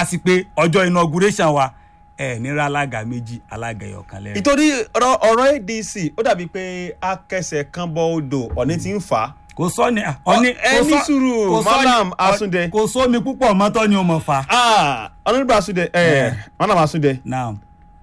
já sí pé ọjọ́ inauguration wa ẹ̀ nira alága méjì alága ẹ̀yọ̀kan lẹ́rìn. ìtorí ọ̀rọ̀ ọ̀rọ̀ adc ó dàbí pé akẹsẹ̀ kan bọ odò ọ̀ní ti ń fà á kò sọ ni ọ̀ni ẹ ní sùúrù, Malam Asunde. kò sómi púpọ̀ mọ́tọ́ ni o mọ̀ fa. Ah, honourable asunde ẹ Malam asunde now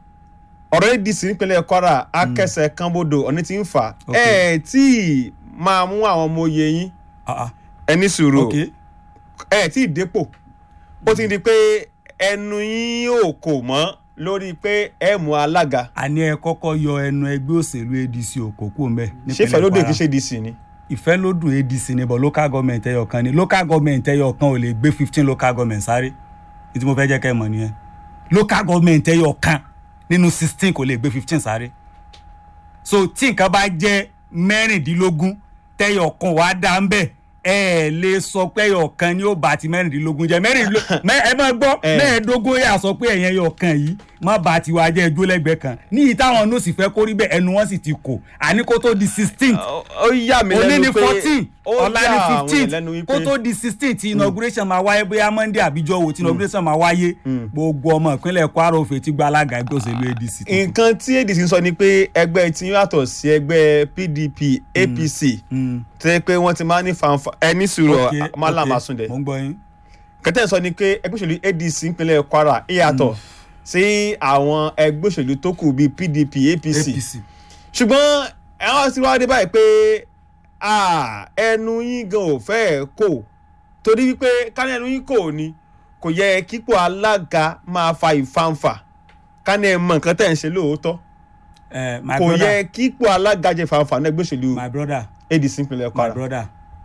ọ̀rọ̀ adc nípínlẹ̀ kwara akẹsẹ̀ kan bodò ọ̀ní ti ń fà á Ok. ẹ tí ì máa mú àwọn ọmọ oyè yín ah ah ẹ ní sùúrù ok ẹ tí ì dépò ó ti di pé ẹnu yín ò kò mọ́ lórí pé ẹ mú alága àní ẹ kọ́kọ́ yọ ẹnu ẹgbẹ́ òṣèlú adc òkòkò ń bẹ̀ ṣé fẹlódé kì í ṣe dc ni. ìfẹ́ ló dùn adc ni but local government ẹyọ kan ni local government ẹyọ kan ò lè gbé fifteen local government sáré ní tí mo fẹ́ jẹ́ kẹ́ ẹ mọ̀ nìyẹn local government ẹyọ kan nínú sixteen kò lè gbé fifteen sáré so tí nǹkan bá jẹ́ mẹ́rìndínlógún tẹ́yọ̀ kan wàá dá ń bẹ̀ ẹ ẹ lè sọ pé ẹyọ kan ni ó bá ti mẹ́rìndínlógún jẹ́ mẹ́rìndínlógún ẹ máa gbọ́ Eh. mẹ́ẹ̀ẹ́dógún yà sọ pé ẹ̀yẹn ẹyọ kan yìí má bá ti wá jẹ́ ẹjọ́ lẹ́gbẹ̀ẹ́ kan níyì táwọn náà sì fẹ́ kó rí bẹ́ẹ̀ ẹnu wọn sì ti kò àní kó tó di sixteen ó ó yà mí òní lẹ́nu ní pé fourteen ó ọ̀la yà ní àwọn fifteen èèyàn lẹ́nu kó wípé tó di sixteen tí inauguration máa wáyé bóyá monday àbíjọ́ wo tí inauguration máa wáyé gbogbo ọmọ ìpínlẹ̀ kwara òfin ti gba alága ẹgbẹ́ òṣèlú adc tuntun. nǹkan tí adc ń sọ ni pé ẹgbẹ́ tí yàtọ̀ sí ẹgbẹ́ pdp apc Mm. tẹ́ pé wọ́n ti máa ń ní fanfa ẹ ní sùúrù Ok, Malam ok, Asunde mo ń gbọ́ yín. kẹtẹ́ sọ ni pé ẹgbẹ́ òṣèlú adc ìpínlẹ̀ kwara ìyàtọ̀ sí àwọn ẹgbẹ́ òṣèlú tó kù bíi pdp apc apc ṣùgbọ́n ẹ̀wọ̀n ti wá dé báyìí pé ah, ẹnu yín gan ò fẹ́ẹ̀ kò torí wípé kání ẹnu yín kò ní kò yẹ kípò alága máa fa ìfanfà kání ẹ mọ nǹkan tẹ̀ ń ṣe lóòótọ́ Eh, my kò brother yẹ kípò alága jẹ ìfanfà náà ẹgbẹ́ òṣèlú my brother adc ìpínlẹ̀ my kwara brother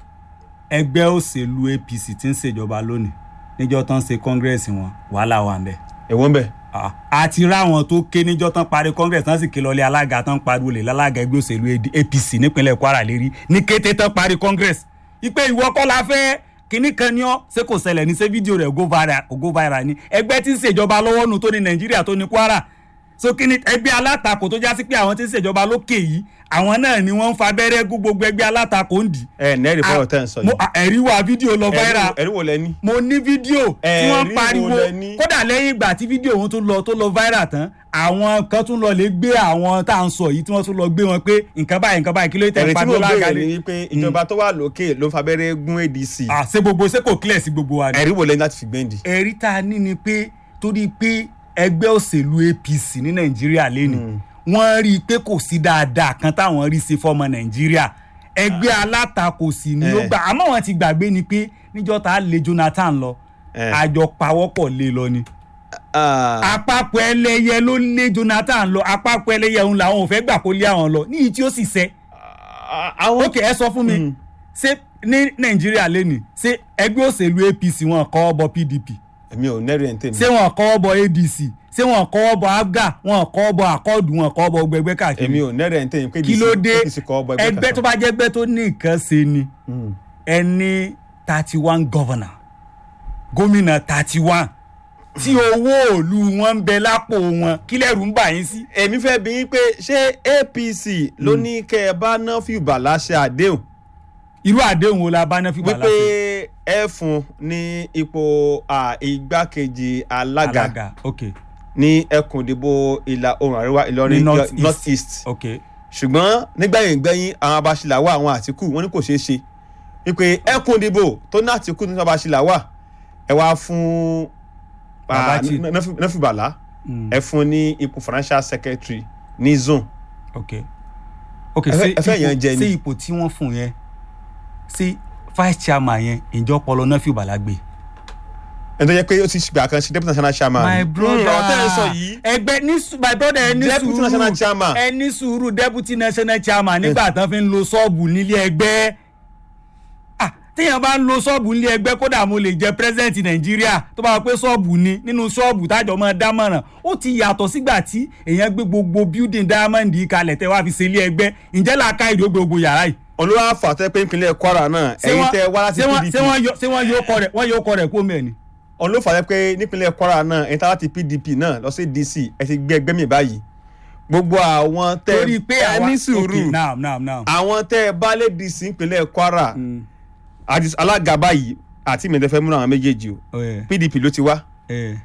ẹgbẹ́ òṣèlú apc ti ń ṣèjọba lónìí níjọ́ tán ṣe congress wọn wàhálà wà ń bẹ̀. ẹ̀wọ̀n bẹ̀ Ah, àti ráwọn tó ké níjọ́ tán parí congress tán sì ké lọlé alága tán pariwo lè lálága ẹgbẹ́ òṣèlú AD apc nípínlẹ̀ kwara lérí ní kété tán parí congress ipe ìwọ kọ́ la fẹ́ kínní kan ní ọ́ ṣé kò ṣẹlẹ̀ ní ṣé fídíò rẹ̀ go viral go viral ni ẹgbẹ́ tí ń ṣèjọba lọ́wọ́ nù tó ní nàìjíríà tó ní kwara so kí ni ẹgbẹ́ alátakò tó já sí pé àwọn tí ń ṣèjọba lókè yìí àwọn náà ni wọ́n ń fa abẹ́rẹ́ gún gbogbo ẹgbẹ́ alátakò ń dì. ẹ̀ nẹ́ẹ̀rì fọwọ́ tẹ̀ ń sọ mo yìí ẹ̀rí wa fídíò lọ viral ẹ̀rí wo lẹ́ni mo ní fídíò tí Ẹ̀rí wọ́n wo pariwo lẹ ní? kódà lẹ́yìn ìgbà tí fídíò wọn tún lọ tó lọ viral tán àwọn kan tún lọ lè gbé àwọn tá à ń sọ yìí tí wọ́n tún lọ gbé wọn pé nǹkan báyìí nǹkan báyìí kí ló tẹ̀ ẹ̀rí ń tí mo pariwo béèrè lágàlẹ̀. ni wípé ìjọba tó wà lókè ló ń fa abẹ́rẹ́ gún adc à ṣé gbogbo ṣé kò clear sí gbogbo wa ni. ẹ̀rí wo lẹ́ni láti fi gbẹ́ndì. ẹ̀rí tá a ní ni pé torí pé ẹgbẹ́ òṣèlú apc ní nàìjíríà lẹ́nu wọ́n rí i pé kò sí dáadáa kan táwọn rí ṣe fọ́mọ nàìjíríà ẹgbẹ́ alátakò sì ni ó Eh. gbà àmọ́ wọn ti gbàgbé ni pé níjọ́ tá a lé jonathan lọ Eh. àjọ pawọ́pọ̀ lé lọ ni àpapọ̀ ẹlẹ́yẹ ló lé jonathan lọ àpapọ̀ ẹlẹ́yẹ òun làwọn ò fẹ́ gbà kó lé àwọn lọ níyì tí ó sì sẹ́ àwọn ókè ẹ sọ fún mi ṣé ní nàìjíríà lẹ́nu ṣé ẹgbẹ́ òṣèlú apc wọn kọ́ ọ bọ pdp èmi ò nẹ́rì ẹ̀ ń tèmi ṣé wọn kọ́ bọ adc ṣé wọn kọ́ bọ abga wọn kọ́ bọ akọ́ọ̀dù wọn kọ́ bọ gbẹgbẹ́ èmi káàkiri ò nẹ́rì ẹ̀ ń tèmi pé kí ló dé apc kọ́ ọgbà ẹgbẹ́ tó bá jẹ́ ẹgbẹ́ tó ní nǹkan ṣe ni ẹni thirty one governor gómìnà thirty one tí owó òlu wọn ń bẹ lápò wọn kí lẹ́rù ń bà yín sí. èmi fẹ́ bí yín pé ṣé apc ló ní kẹ́ ẹ bá ná fìbàlà ṣe àdéhùn irú àdéhùn wo la bá ná fìgbà wípé ẹ fún ní ipò à, igbákejì alága alága ok ní ẹkùn ìdìbò ìlà oòrùn àríwá ní ìlọrin north north east east ok ṣùgbọ́n nígbẹ̀yìn gbẹ̀yìn àwọn abasilawa àwọn àtìkù wọn ní kò ṣeé ṣe wípé ẹkùn ìdìbò tó ní àtìkù ní abasilawa ẹ wá fún Babaji. nọfìbàlá Mm. ẹ fún ní ipò financial secretary ní zone ok ok Ẹ fẹ́- ṣé ẹ fẹ́ ipò- yẹn jẹ ni? ṣé ipò tí wọ́n fún yẹn ṣé vice chairman yẹn ìjọ pọlọ náà fi bàlá gbé. ẹni tó yẹ pé ó ti ṣùgbọ́n àkànṣe deputy national chairman my Mm, brother ọ̀rọ̀ tẹ́ ẹ sọ yìí ẹgbẹ́ ní sù- my brother ẹ ní Deputy national chairman. sùúrù ẹ ní sùúrù deputy national chairman nígbà tán fi ń lo ṣọ́ọ̀bù nílé ẹgbẹ́ ah téèyàn bá ń lo ṣọ́ọ̀bù nílé ẹgbẹ́ kódà mo lè jẹ president nàìjíríà tó bá wà pé ṣọ́ọ̀bù ni nínú ṣọ́ọ̀bù tájọ máa dámọ̀ràn ó ti yàtọ̀ sígbà tí èèyàn gbé gbogbo building diamond yìí kalẹ̀ tẹ́ wá fi ṣe ilé ẹgbẹ́ ǹjẹ́ làákà ìdó gbogbo yàrá yìí olúwa fàtẹ́ pé ìpínlẹ̀ kwara náà ṣé ẹ̀yin wọ́n- tẹ́ wá láti ṣé wọ́n- pdp ṣé wọ́n yọ- ṣé wọ́n yóò kọ rẹ̀ wọ́n yóò kọ rẹ̀ kó mẹ́rin olúwa fàtẹ́ pé nípínlẹ̀ kwara náà ẹ̀yin tá láti pdp náà lọ sí dc ẹ ti gbé ẹgbẹ́ mi báyìí gbogbo àwọn tẹ́ torí pé ẹ àwa ní sùúrù okay now now now. àwọn tẹ́ ẹ bá lè dc ìpínlẹ̀ kwara àti alága báyìí àti ìmọ̀tẹ́fẹ́ múra àwọn méjèèjì o Oh, yeah. pdp ló ti wá Yeah.